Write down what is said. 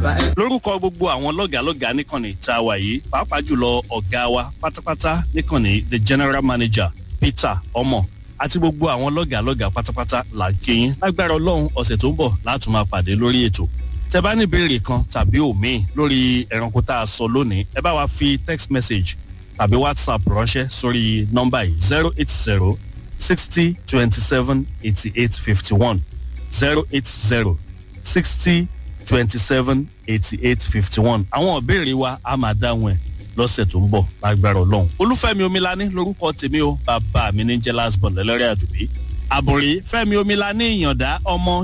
ìbá ẹ. lórúkọ gbogbo àwọn lọ́gàálọ́gàá níkànnì tá a wà yìí pàápàá jùlọ ọ̀gá wa pátápátá níkànnì the general manager peter ọmọ àti gbogbo àwọn lọ́gàálọ́gàá pátápátá là ń kéyìn lágbára ọlọ́run ọ̀sẹ̀ tó ń bọ̀ láti máa pàdé lórí ètò tẹ bá ní ìbéèrè kan tàbí òmíì lórí ẹranko tá a sọ lónìí ẹ bá wa fi text message tàbí whatsapp ránṣẹ́ sórí nọ́mbà yìí zero eight zero sixty twenty seven eighty eight fifty one zero eight zero sixty twenty seven eighty eight fifty one àwọn ìbéèrè wa a máa dáhùn ẹ lọ́sẹ̀ tó ń bọ̀ lágbára ọlọ́run olúfẹ́mi omilani lórúkọ tèmi o bàbá mi ní jẹ́ last born lẹ́lẹ́rẹ́ àdùbí àbòrí fẹ́mi omilani ìyànda ọmọ